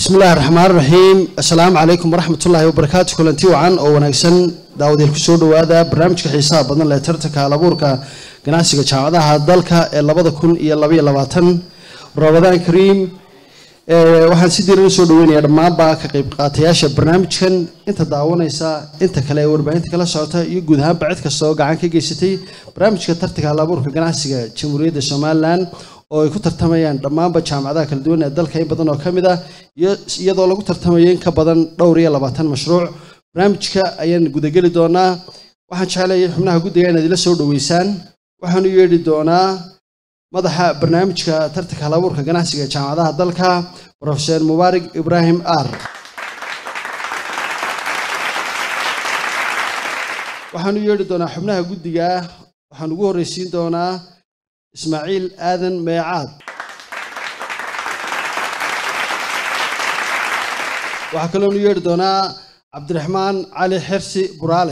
bismillahi raxmaan raxiim assalaamu calaykum waraxmatullaahi wabarakaatu kulanti wacan oo wanaagsan daawadayaal kusoo dhowaada barnaamijka xiisaha badan leh tartanka halabuurka ganacsiga jaamacadaha dalka ee labada kun iyo labaiyo labaatan ramadaan kariim waxaan si diiran usoo dhaweynayaa dhammaanba ka qayb qaatayaasha barnaamijkan inta daawanaysa inta kale ee warbaahinta kala socota iyo guud ahaanba cid kasta oo gacan ka geysatay barnaamijka tartanka halabuurka ganacsiga jamhuuriyadda somalilan oo ay ku tartamayaan dhammaanba jaamacadaha kala duwan ee dalka in badan oo ka mid ah iyadoo lagu tartamayo in ka badan dhowr iyo labaatan mashruuc barnaamijka ayaan gudageli doonaa waxaan jeclayay xubnaha guddiga inaad ila soo dhoweysaan waxaan u yeedhi doonaa madaxa barnaamijka tartanka halabuurka ganacsiga ee jaamacadaha dalka profeser mubaarig ibraahim ar waxaan u yeedhi doonaa xubnaha guddiga waxaan ugu horreysiin doonaa ismaaciil aadan meecaad waxaa kaloon u yeedhi doonaa cabdiraxmaan cali xirsi buraale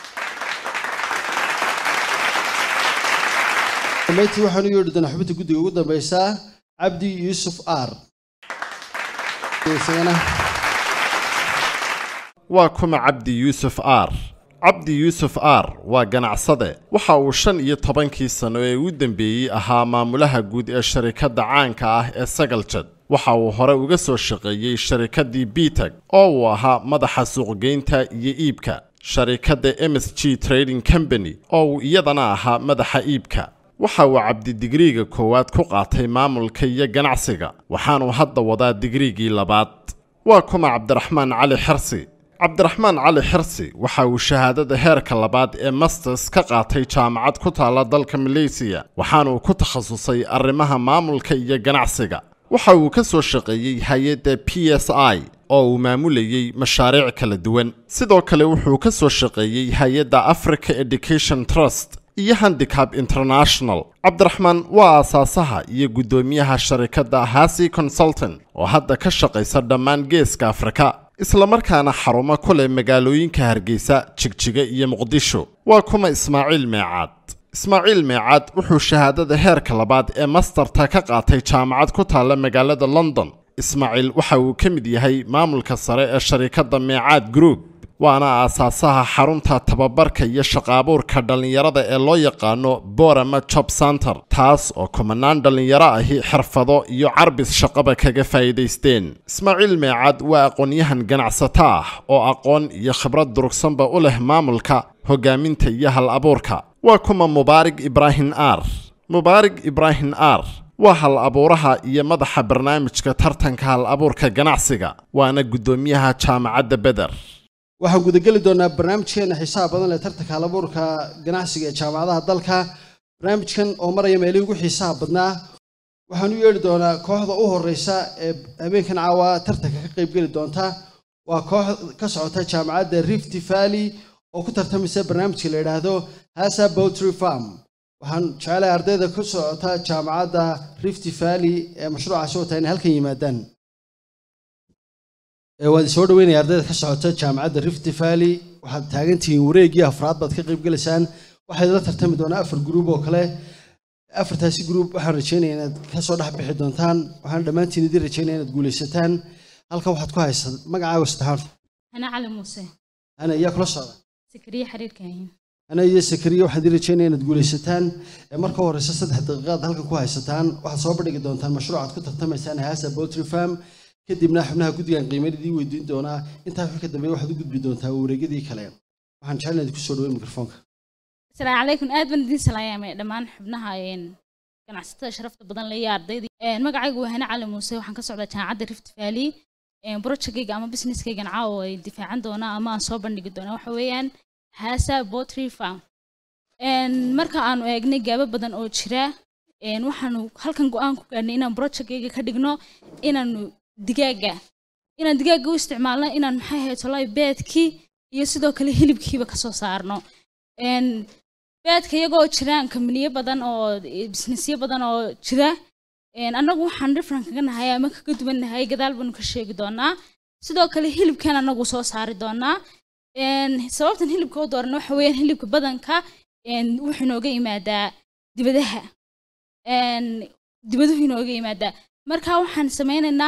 dambeyntii waxaan u yeedhi doonaa xubinta guddiga ugu dambeysa cabdi yuusuf ar waa kuma cabdi yuusuf ar cabdi yuusuf ar waa ganacsade waxa uu shan iyo tobankii sano ee u dambeeyey ahaa maamulaha guud ee sharikadda caanka ah ee sagaljad waxa uu hore uga soo shaqeeyey sharikaddii bitag oo uu ahaa madaxa suuqgeynta iyo iibka sharikadda ms g trading company oo uu iyadana ahaa madaxa iibka waxa uu cabdi digriiga koowaad ku qaatay maamulka iyo ganacsiga waxaanuu hadda wadaa digriigii labaad waa kuma cabdiraxmaan cali xirsi cabdiraxmaan cali xirsi waxa uu shahaadada heerka labaad ee masters ka qaatay jaamacad ku taalla dalka maleysiya waxaanuu ku takhasusay arrimaha maamulka iyo ganacsiga waxa uu ka soo shaqeeyey hay-adda p s i oo uu maamulayey mashaariic kala duwan sidoo kale wuxuu ka soo shaqeeyey hay-adda africa education trust iyo handicab international cabdiraxmaan waa aasaasaha iyo guddoomiyaha sharikadda hasi consultant oo hadda ka shaqaysa dhammaan geeska afrika islamarkaana xarumo ku leh magaalooyinka hargeysa jigjiga iyo muqdisho waa kuma ismaaciil meecaad ismaaciil meecaad wuxuu shahaadada heerka labaad ee mastarta ka qaatay jaamacad ku taalla magaalada london ismaaciil waxa uu ka mid yahay maamulka sare ee sharikadda meecaad group waana aasaasaha xarunta tababarka iyo shaqaabuurka dhallinyarada ee loo yaqaano borama job center taas oo kumanaan dhallinyaro ahi xirfado iyo carbis shaqaba kaga faa'iidaysteen ismaaciil meecaad waa aqoon-yahan ganacsato ah oo aqoon iyo khibrad durugsanba u leh maamulka hogaaminta iyo hal abuurka waa kuma mubaarig ibraahim ar mubaarig ibraahim ar waa hal abuuraha iyo madaxa barnaamijka tartanka hal abuurka ganacsiga waana guddoomiyaha jaamacadda beder waxaan gudageli doonaa barnaamijkeena xiisaha badan leh tartanka halabuurka ganacsiga ee jaamacadaha dalka barnaamijkan oo maraya meelihii ugu xiisaha badnaa waxaan u yeedhi doonaa kooxda u horeysa ee habeenkan caawa tartanka ka qaybgeli doonta waa koox ka socota jaamacadda rift valley oo ku tartamaysa barnaamijka la yidhaahdo hasa bowtry farm waxaan jecelahay ardayda ku socota jaamacadda rift valley ee mashruucaasi wataa inay halkan yimaadaan waad soo dhaweynaya ardayda ka socota jaamacadda rift valley waxaad taagantihiin wareegii afraad baad ka qayb gelaysaan waxaad la tartami doonaa afar gruub oo kale afartaasi gruub waxaan rajeynaya inaad kasoo dhex bixi doontaan waxaan dhammaantiin idin rajeynaya inaad guulaysataan halkan waxaad ku haysaa magacaaga saddexaad أنا علي موسى ana iyaa kula socda سكرية حرير كاين ana iyo sakariya waxaan idin rajeynaya inaad guulaysataan marka horeysa saddex daqiiqaad halkan ku haysataan waxaad soo bandhigi doontaan mashruucaad ku tartamaysaan haasa poultry farm kadibna xubnaha guddigan qiimeyn idiin weydiin doonaa intaa wixii ka dambeeya waxaad u gudbi doontaa wareegyadii kale waxaan jecel inaad kusoo dhaweyn mikrofoonka السلام عليكم aad baan idin salaamay dhammaan xubnaha een ganacsatada sharafta badan leh iyo ardayda een magacaygu waa Hana Cali Muuse waxaan ka socdaa jaamacadda Rift Valley een projectkayga ama businesskaygan caawa ay difaacan doonaa ama aan soo bandhigi doonaa waxa weeyaan Hasa Poultry Farm een marka aanu eegnay gaabo badan oo jira een waxaanu halkan go'aan ku gaarnay inaan projectkayga ka dhigno inaanu digaaga inaan digaaga u isticmaalno inaan maxay ahayd tolay beedkii iyo sidoo kale hilibkiiba kasoo saarno een beedka iyagoo jiraan kambaniyo badan oo businessyo badan oo jira een annagu waxaan different kaga nahay ama kaga duwan nahay gadaal baanu ka sheegi doonaa sidoo kale hilibkan annagu soo saari doonaa een sababtan hilibka u doorana waxa weeyaan hilibka badanka een wuxuu inooga yimaadaa dibadaha een dibaduhu inooga yimaadaa marka waxaan sameynaynaa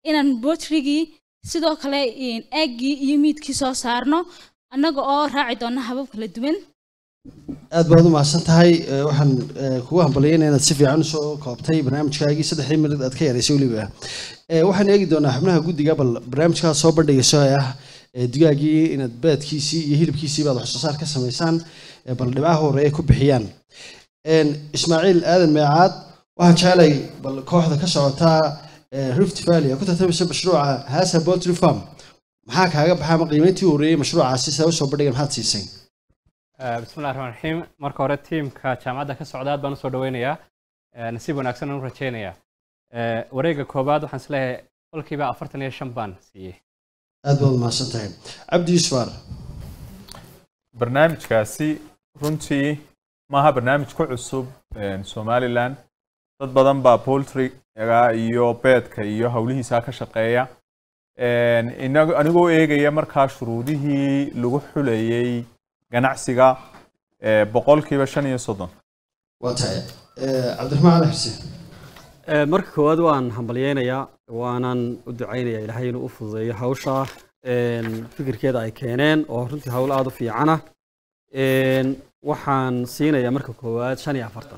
inaan bootrigii sidoo kale eeggii iyo miidkii soo saarno annaga oo raaci doona habab kala duwan aad baad u mahadsan tahay Eh, waxaan eh, kugu hambalyaynaya inaad si fiican usoo koobtay barnaamijkaagii saddexdii minad aad ka yaraysay weliba Eh, waxaan eegi doonaa xubnaha guddiga bal barnaamijkaas soo bandhigayso ee ah eh, digaagii inaad beedkiisii iyo hilibkiisii baad wax soo saar ka samaysaan eh, bal dhibcaha horeeye ku bixiyaan En, ismaaciil aadan meecaad waxaan jeclay bal kooxda ka socotaa eh, rift valley ee ku tartamaysa mashruuca hasa poultry farm maxaa kaaga baxaa ama qiimeyntii horeeyey mashruucaasi saa usoo bandhigan maxaad siisay Eh, bismillahi raxmaan raxiim marka hore tiimka jaamacadda ka socda aad baan usoo dhaweynayaa Eh, nasiib wanaagsan aan u rajeynayaa Eh, wareegga koowaad waxaan isleeyahay qolkiiba afartan iyo shan baan siiyey aad baad umahadsan tahay cabdi yuusufar barnaamijkaasi runtii maaha barnaamij ku cusub een, somaliland dad badan baa poultryga iyo beedka iyo howlihiisa ka shaqeeya Een, inago- anigoo eegaya markaa shuruudihii lagu xulayay ganacsiga ee, boqolkiiba shan iyo soddon waa tahay Eh, cabdiraxmaan cali xuseen Ee, marka koowaad waan hambalyeynayaa waanan u ducaynayaa ilaahay inuu u fududeeyo hawsha een, fikirkeeda ay keeneen oo runtii hawl aada u fiicana Een, waxaan siinayaa marka koowaad shan iyo afartan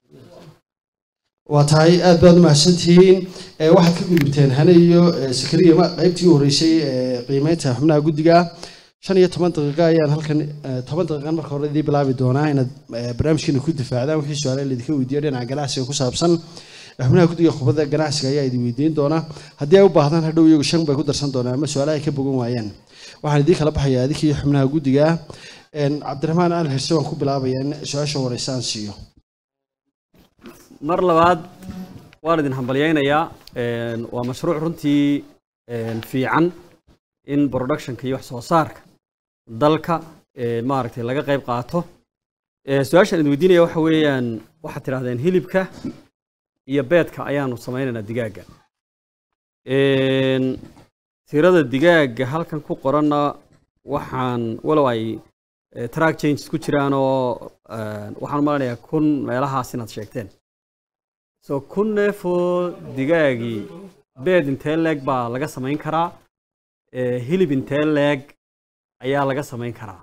waa tahay aad baad umahadsantihiin Eh, waxaad ka gudubteen hane iyo eh, sakariya ma- qaybtii u horeysay ee qiimeynta xubnaha guddiga shan iyo toban daqiiqa ayaan halkan eh, toban daqiiqan marka hore idii bilaabi doonaa inaad eh, barnaamijkiina ku difaacdaan wixii su-aale laydinka weydiiyo dhinaca ganacsiga ku saabsan xubnaha guddiga khubadda ganacsiga ayaa idin weydiin doona haddii ay u baahdaan hadhow iyagu shan bay ku darsan doonaan ama su-aalaha ay ka bogan waayaan waxaan idiin kala baxayaa adinkii xubnaha guddiga En, cabdiraxmaan cali xirse waan ku bilaabayaa in su-aasha horeysa aan siiyo mar labaad waan idin hambalyeynayaa Een, waa mashruuc runtii een, fiican in productionka iyo wax soo saarka dalka een, maaragtay laga qayb qaato Ee, su-aashaan idin weydiinaya waxa weeyaan waxaad tidhahdeen hilibka iyo beedka ayaanu samaynaynaa digaaga Een, tirada digaaga halkan ku qoranna waxaan walow ay eh, track changes ku jiraan oo eh, waxaan u maleynayaa kun meelahaas inaad sheegteen so kun neef oo digaagii beed intee leeg baa laga samayn karaa Eh, hilib intee leeg ayaa laga samayn karaa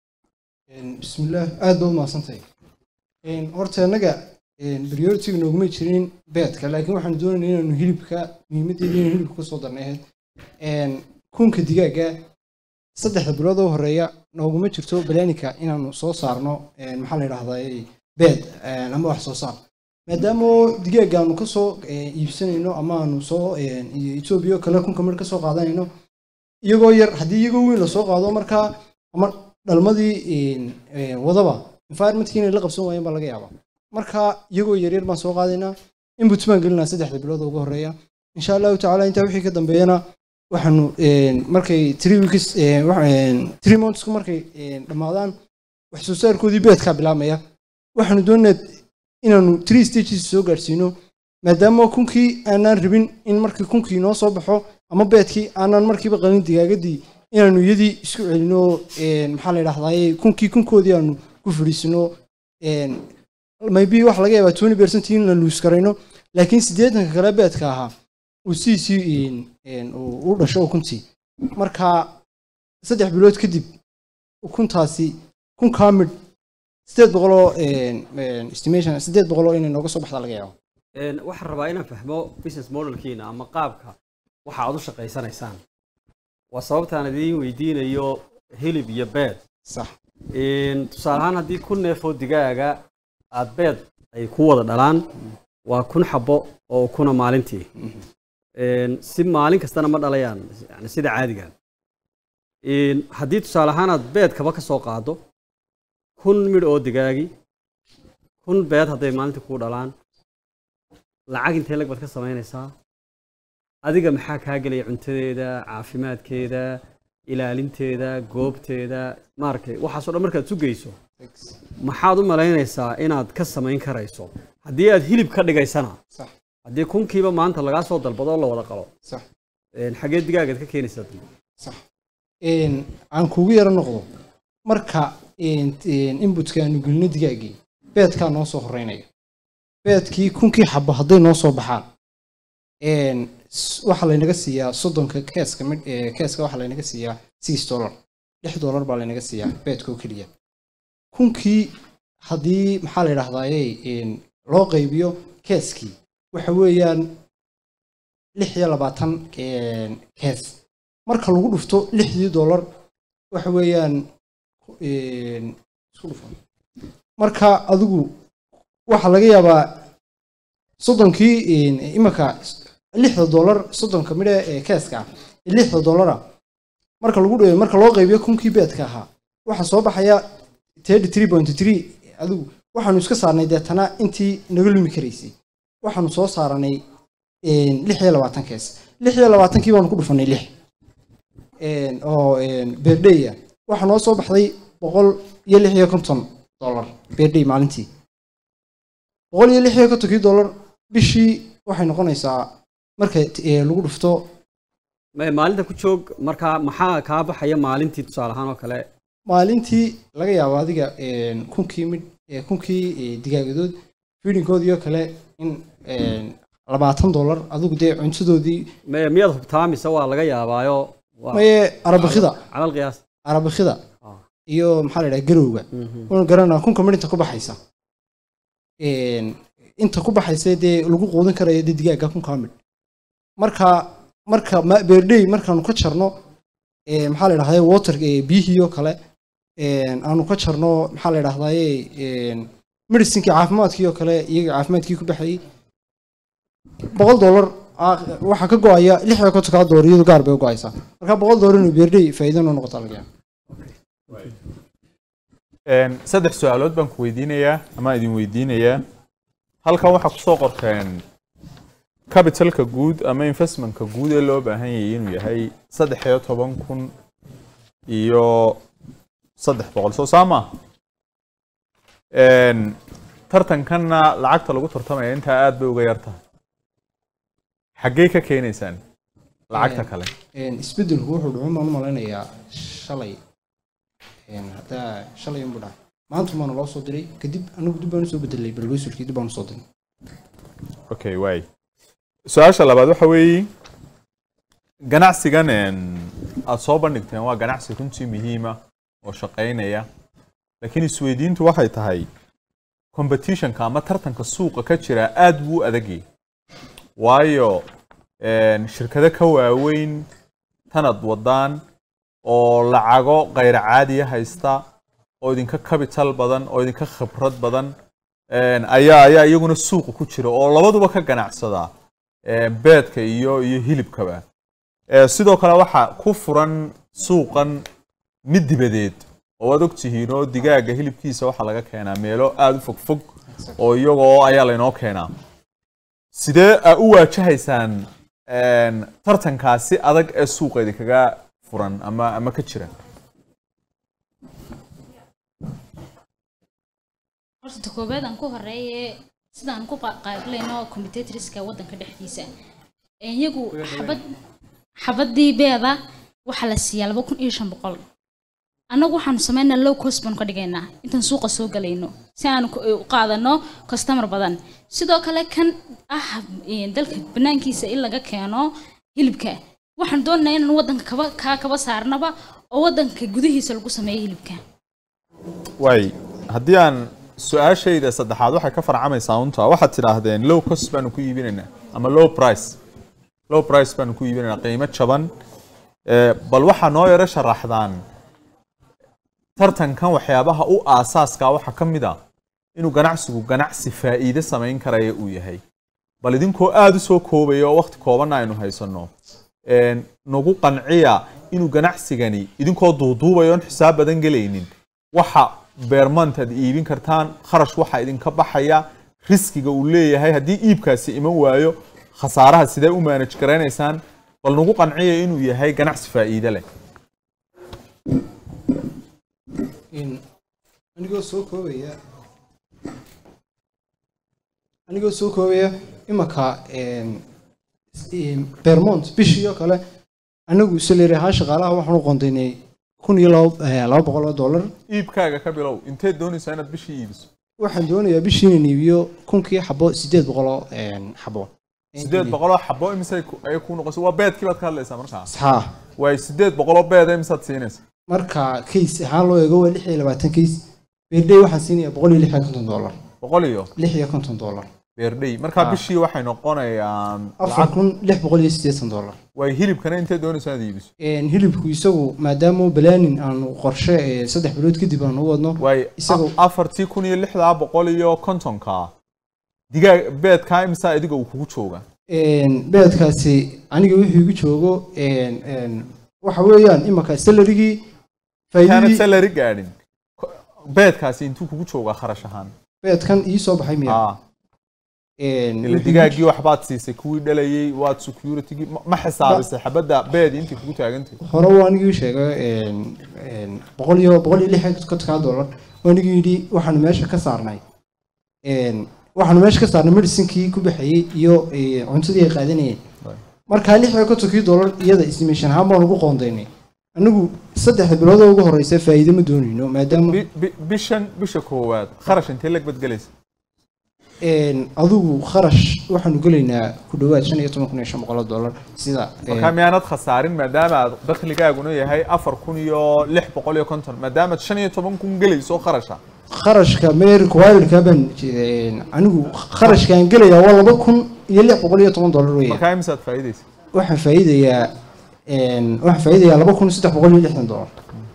bismillaah aad baa u mahadsantahay Een, horta annaga priority nooguma jirin beedka laakiin waxaan doonaynaa inaanu hilibka muhiimadeeda inaan hilibka kusoo darnay ahayd Een, kunka digaaga saddexda bilood oo horeeya nooguma jirto balaanika inaanu soo saarno een, maxaa la yidhahdaa beed een, ama wax soo saar maadaama oo digaaga aanu kasoo eh, iibsanayno ama aanu soo een, iyo etoobiya oo kale kunka mar kasoo qaadanayno iyagoo yar haddii iyagoo weyn lasoo qaado markaa ama dhalmadii een, een, wadaba environmentkii inay la qabsan waayeen baa laga yaabaa marka iyagoo yaryar baan soo qaadaynaa input baan gelinaa saddexda bilood oo ugu horeeya insha allahu tacaala intaa wixii ka dambeeyana waxaanu een, markay three weeks een, wax- een, three monthsku markay een, dhammaadaan wax soo saarkoodii beedkaa bilaabmaya waxaanu doonaynaa inaanu three stages soo gaadhsiino maadaama kunkii aanaan rabin in markii kunkii noo soo baxo ama beedkii aanaan markiiba qalin digaagadii inaanu iyadii isku celino een, maxaa la yidhahdaa kunkii kunkoodii aanu ku fadhiisino een, maybe wax laga yaabaa twenty percent in la luus karayno laakiin siddeetanka kale beedka ahaa uu siisii een, een, uu u dhasho ukuntii marka saddex bilood kadib ukuntaasi kunkaa midh sideed boqoloo een, een, estimation sideed boqoloo inay nooga soo baxda laga yaabo Een, waxaan rabaa inaan fahmo business modelkiina ama qaabka waxa aad u shaqaysanaysaan waa sababtaan idiin weydiinayo hilib iyo beed sax Een, tusaale ahaan haddii kun neef oo digaaga aad beed ay ku wada dhalaan waa kun xabo oo ukuna maalintii Een, si maalin kastana ma dhalayaan yani sida caadiga Een, haddii tusaale ahaan aad beedkaba ka soo qaado kun midh oo digaagi kun beed hadday maalintii kuu dhalaan lacag intee lag baad ka samaynaysaa adiga maxaa kaa gelaya cuntadeeda caafimaadkeeda ilaalinteeda goobteeda maaragtay waxaasoo dhan markaad sugayso maxaad u malaynaysaa inaad ka samayn karayso haddii aad hilib ka dhigaysana sax haddii kunkiiba maanta lagaa soo dalbado oo la wada qalo sax een, xagee digaagaad ka keenaysaa dambe sax Een, aan kugu yaro noqdo marka een, een, inputka aanu gelino digaagii beedkaa noo soo horeynaya beedkii kunkii xabo hadday noo soo baxaan een, s- waxaa laynaga siiyaa soddonka keeska mid ee, keeska waxaa laynaga siiyaa six dollar lix dollar baa laynaga siiyaa beedka oo keliya kunkii haddii maxaa la yidhahdaaye een, loo qaybiyo keeskii waxa weeyaan lix iyo labaatan een, kees marka lagu dhufto lixdii dollar waxa weeyaan een, isku dhufan marka adigu waxaa laga yaabaa soddonkii een, imanka lixda dollar soddonka midhe ee keeska ah ee lixda dollara marka lagu dh- marka loo qaybiyo kunkii beedka ahaa waxaa soo baxaya thirty three point three adigu waxaanu iska saarnay deetana intii naga lumi karaysay waxaanu soo saaranay een, lix iyo labaatan kees lix iyo labaatankii baanu ku dhufanay lix een, oo beerdhey ah waxaa noo soo baxday boqol iyo lix iyo konton dollar beerdhey maalintii boqol iyo lix iyo kontonkii dollar bishii waxay noqonaysaa marka eh, lagu dhufto Ma- maalinta ku joog markaa maxaa kaa baxaya maalintii tusaale ahaan oo kale maalintii laga yaabo adiga een, kunkii mid eh, kunkii eh, digaagadood feedingoodii oo kale in een, labaatan dollar adigu dee cuntadoodii ma- miyaad hubtaa mise waa laga yaabaayo waa maye arabakida calal qiyaas arabakida Ah. iyo maxaa la yidhaha garowga Mhm. una garanaa kunka mid inta ku baxaysa Een, inta ku baxaysa dee lagu quudin karayo dee digaaga kunkaa mid marka marka ma- beerdhey markaanu ka jarno ee, maxaa la yidhahdaa water ee, biyihii oo kale een, aanu ka jarno maxaa la yidhahdaye medicinkii caafimaadkii oo kale iyaga caafimaadkii ku baxayay boqol dollar ah, waxaa ka go-aya lix iyo kontonkaa dollar iyadu gaar bay u go-aysaa marka boqol dollar inuu beerdhey faa'iido noo noqota laga yaaba Een, saddex su-aalood baan ku weydiinayaa ama idin weydiinayaa halkan waxaa kusoo qorteen capitalka guud ama investmentka guud ee loo baahan yahay inuu yahay saddex iyo toban kun iyo saddex boqol soo saama tartankanna lacagta lagu tartamaya intaa aad bay uga yar tahay xaggee ka keenaysaan lacagta kale Een, isbeddelku wuxuu dhucun baan u malaynayaa shalay Een, haddaa shalay unbuu dhahay maanta baana loo soo diray kadib anigu dib baan usoo bedelay bargoysulkii dib baan usoo diray okay waay su-aasha labaad waxa weeye ganacsigan een, aad soo bandhigteen waa ganacsi runtii muhiima oo shaqaynaya laakiin isweydiintu waxay tahay competitionka ama tartanka suuqa ka jira aad buu u adagyahay waayo een, shirkado ka waaweyn tanad wadaan oo lacago kayr caadiya haysta oo idinka capital badan oo idinka khibrad badan een, ayaa ayaa iyaguna suuqa ku jira oo labaduba ka ganacsada een, beedka iyo iyo hilibkaba Ee, sidoo kale waxaa ku furan suuqan mid dibadeed oo waad ogtihiin oo digaaga hilibkiisa waxaa laga keenaa meelo aada u fogfog oo iyagoo ayaa laynoo keenaa sidee aa u waajahaysaan een, tartankaasi adag ee suuqa idinkaga furan ama ama ka jira horta ta koobaad aan ku horeeye sidaan ku qa- qaablayno competitorska waddanka dhexdiisa Ee, iyagu xabad xabadii beeda waxaa la siiyaa laba kun iyo shan boqol annagu waxaanu sameynaa low cost baanu ka dhigaynaa intaan suuqa soo galayno si aanu ku- u qaadano customer badan sidoo kale kan ah ee, dalka banaankiisa in laga keeno hilibka waxaan doonaynaa inaan waddanka kaba kaa kaba saarnaba oo waddanka gudihiisa lagu sameeyo hilibka waay haddii aan su-aashayda saddexaad waxay ka farcamaysaa unta waxaad tidhaahdeen low cost baanu ku iibinaynaa ama low price low price baanu ku iibinaynaa qiimo jaban Ee, bal waxaa noo yaro sharaxdaan tartankan waxyaabaha u aasaaska waxaa ka mid a inuu ganacsigu ganacsi faa'iide samayn karaya uu yahay bal idinkoo aada u soo koobaya oo waqti koobanna aynu haysanno een, nagu qanciya inuu ganacsigani idinkoo duuduubaya oon xisaab badan gelaynin waxa beermant aad iibin kartaan kharash waxa idinka baxaya riskiga uu leeyahay haddii iibkaasi iman waayo khasaaraha sidee u manage garaynaysaan bal nagu qanciya inuu yahay ganacsi faa'iide leh Een, anigoo soo koobaya anigoo soo koobaya imanka een, een, Vermont bishii oo kale anagu salary ahaan shaqaalaha waxaan u qondaynay kun iyo laba eh, laba boqol oo dollar iibkaaga ka bilow inteed doonaysaa inaad bishii iibiso waxaan doonayaa bishii inaan iibiyo kunkii xabo sideed boqol oo een, xabo sideed boqoloo xabo imise ayay ku noqosa waa beedkii baad ka hadlaysaa markaa haa waay sideed boqoloo beeda imisaad siinaysa marka case ahaan loo eego waa lix iyo labaatan case beerday waxaan siinayaa boqol iyo lix iyo konton dollar boqol iyo lix iyo konton dollar beerdhey markaa Ah. bishii waxay noqonayaan afar lacag kun lix boqol iyo siddeetan dollar waay hilibkana intee doonaysa inaad iibiso Een, hilibku isagu maadaama balaanin aanu qorshe ee, saddex bilood kadib aanu u wadno waay Isagu- a- afartii kun iyo lixdaa boqol iyo kontonka digaag beedkaa imisa adiga uu kugu jooga Een, beedkaasi aniga wuxuu igu joogo een, een, waxa weeyaan imaka salarigii kaanad faa'iidadii salary gaadhin Ko- beedkaasi intuu kugu joogaa kharash ahaan beedkan ii soo baxay miya Ah, Een, ila wuxuu igu digaaggii waxbaad siisay kuwii dhalayay waad securitygii ma- ma xisaabisay xabadda beedi intii kugu taagantay hore waa anigii sheegay een, een, boqol iyo boqol iyo lix iyo kontonkaa dollar waa anigii yidhi waxaanu meesha ka saarnay een, waxaanu meesha ka saarnay medicinkii ku baxayey iyo ee, cuntadii ay qaadanayeen Right. markaa lix iyo kontonkii dollar iyada estimation ahaan baan ugu qoondaynay anigu saddexda bilood oo ugu horeysa faa'iido ma doonayno maadaama Bi- bi- bishan bisha koowaad kharash intee lag badgelaysa een, adigu kharash waxaanu gelaynaa ku dhowaad shan iyo toban kun iyo shan boqol oo dollar sida een, markaa miyaanad khasaarin maadaama aad dakhligaaguna yahay afar kun iyo lix boqol iyo konton maadaamaad shan iyo toban kun gelayso kharasha kharashka meer kuwaalidka baan een, anigu kharashkaan gelayaa waa laba kun iyo lix boqol iyo toban dollar weeye markaa imisaad faa'iidaysa waxaan faa'iidayaa een, waxaan faa'iidayaa laba kun saddex boqol iyo lixdan dollar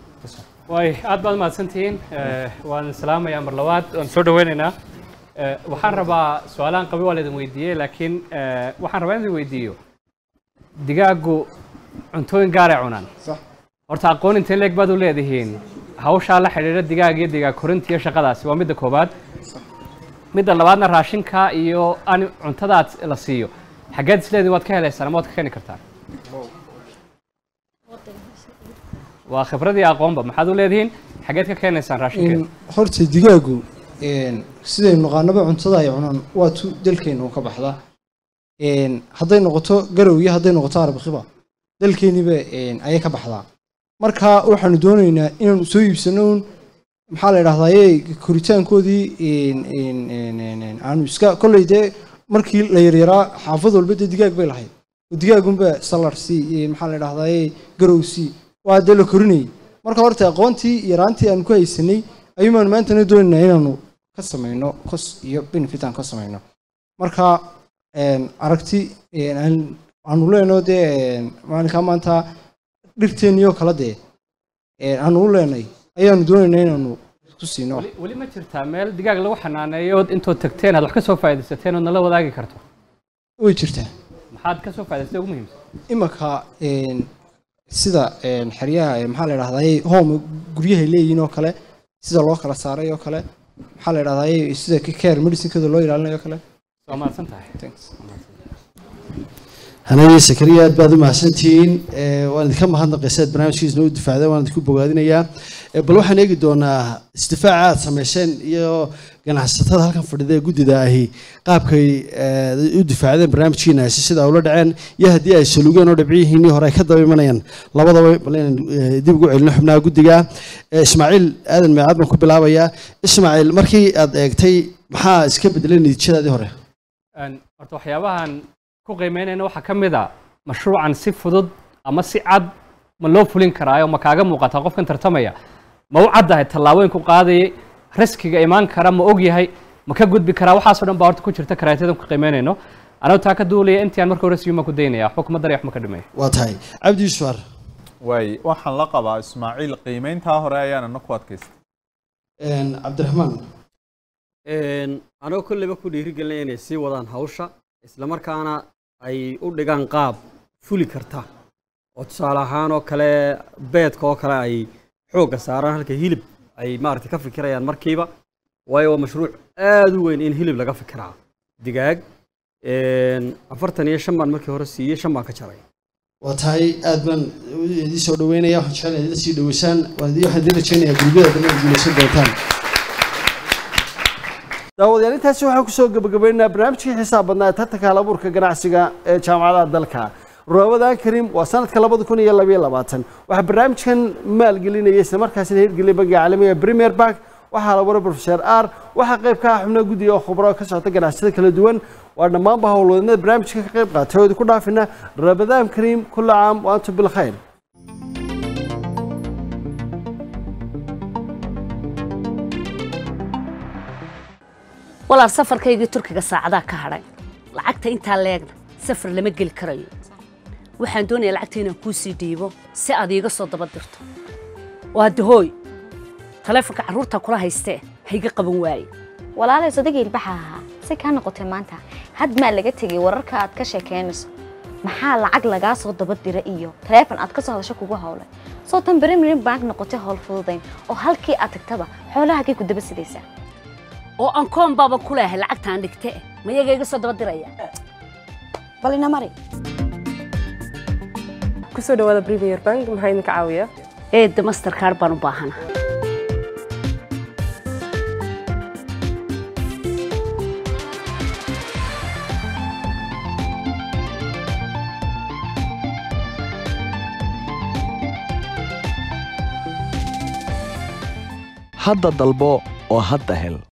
way aad baad mahadsantihiin Eh, waan salaamayaa mar labaad waan soo dhaweynaynaa Eh, waxaan rabaa su-aalahan qabi waa laydin weydiiyey laakiin eh, waxaan rabaa in idin weydiiyo digaaggu cuntooyin gaaray cunaan sax horta aqoon intee leeg baad u leedihiin hawshaa la xidhiidha digaag iyo digaag korinta iyo shaqadaasi waa midda koobaad midda labaadna raashinka iyo ani cuntadaad la siiyo xaggeed isleediin waad ka helaysaan ama waad ka keeni kartaan waa khibradii aqoonba maxaad u leedihiin xaggeed ka keenaysaan raashinkeeda in horta digaagu een, sidaynu naqaanaba cuntada ay cunaan waa tu dalkeena uu ka baxdaa Een, hadday noqoto garow iyo hadday noqoto arbakiba dalkeeniba een, ayay ka baxdaa marka waxaanu doonaynaa inaanu soo iibsano un maxaa la idhahdaa koritaankoodii een, een, een, een, een, aanu iska kolley dee markii la yaryaraa xaafad walba dee digaag bay lahayd oo digaagunba salar si maxaa la idhahdaa garow si waa dee la korinayay marka horta aqoontii yaraantii aan ku haysanay ayuumaan maantana doonaynaa inaanu ka samayno kos iyo benefit aan ka samayno marka een, aragti een, aan- aanu leenaho dee een, maalinkaa maanta dhirteenniyoo kala dee een, aanu u leenay ayaanu doonaynaa inaanu ku siino weli weli ma jirtaa meel digaag lagu xanaaneeyo ood intood tagteen aad wax ka soo faa'iidaysateen ood nala wadaagi karto way jirtaa maxaad ka soo faa'idaysatay ugu muhiimsan imaka een, sida een, xeryaha ee, maxaa la idhahdaa home guryahay leeyihiin oo kale sida loo kala saaray oo kale maxaa la idhahdaa sida care medicinkooda loo ilaalinayo oo kale waa mahadsan tahay Thanks. hanadii sakariya aad baad u mahadsantihiin Eh, waan idinka mahadnaqaysa aad barnaamijkiisna u difaacday waan idinku bogaadinayaa Eh, bal waxaan eegi doonaa isdifaaca aad samayseen iyo ganacsatada halkan fadhida ee guddida ahi qaabkay eh, u difaacdeen barnaamijkiinaasi sida ula dhaceen iyo haddii ay salugeen oo dhibciyihiinii hore ay ka daba imanayaan labadaba bal inaan eh, dib ugu celino xubnaha guddiga Eh, ismaaciil aadan meecaad baan ku bilaabayaa ismaaciil markii aad eegtay maxaa iska bedelay natiijadaadii hore Een, horta waxyaabahan ku qiimeynayna waxaa ka mid a mashruucan si fudud ama si cad ma loo fulin karaayo ma kaaga muuqataa qofkan tartamaya ma u caddahay tallaabooyinku qaadayay riskiga imaan kara ma og yahay ma ka gudbi karaa waxaasoo dhan baa horta ku jirta karaatiyadan ku qiimeynayno anagu taa ka duulaya intii aan marka hore siyuma ku daynaya waxba kuma daraya waxma ka dhimaya waa tahay cabdi yuusuf ar waay waxaan la qabaa ismaaciil qiimeyntaa hore ayaanana ku adkaystay Een, cabdiraxmaan Een, anoo kolleyba ku dhiirigelinaya inay sii wadaan hawsha islamarkaana ay u dhigaan qaab fuli karta oo tusaale ahaan oo kale beedka oo kale ay xoogga saaraan halka hilib ay maaragtay ka fikirayaan markiiba waayo waa mashruuc aad u weyn in hilib laga fikiraa digaag een, afartan iyo shan baan markii hore siiyey shan baan ka jaray waa tahay aad baan idin soo dhaweynaya waxaan jeclahay idin sii dhaweysaan waan idin waxaan idin rajaynayaa gurbiyada dambe aad guulaysan doontaan daawadayaal intaasi waxaan kusoo gabagabaynaynaa barnaamijkii xisaab badnaa ee tartanka halabuurka ganacsiga ee jaamacadaha dalka roobadan karim waa sanadka labada kun iyo labayo labaatan waxaa barnaamijkan maalgelinaya isla markaasina hirgeliyay bangiga caalamiga premier bank waxaa la waray professor r waxaa qayb ka ah xubnaha guddiga oo khubro ka socota ganacsiyada kala duwan waa dhammaanba howlwadeennada barnaamijka ka qayb qaatay oo idinku dhaafina rabadaan kariim kulla caam wa antum bilkhayr walaal safarkaygii turkiga saacadaa ka hadhay lacagta intaa leegna safar lama geli karayo waxaan doonayaa lacagta inaan kuu sii dhiibo si aad iiga soo daba dirto waa dahooy taleefonka carruurta kula haystee hayga qaban waaye walaalay sodagii ilbaxa ahaa si kaa noqotay maanta had maa laga tegay wararka aad ka sheekeynayso maxaa lacag lagaa soo daba dira iyo taleefon aad ka soo hadasho kugu howlay soo tan berimirin bank noqotay howl fududayn oo halkii aad tagtaba xoolahagay ku daba sidaysaa oo aan koon baaba ku leehay lacagtaan dhigte mayaga iga soo daba diraya bal ina mari kusoo dhawaada premier bank maxaa idinka caawiya eedda mastercard baan u baahana hadda dalbo oo hadda hel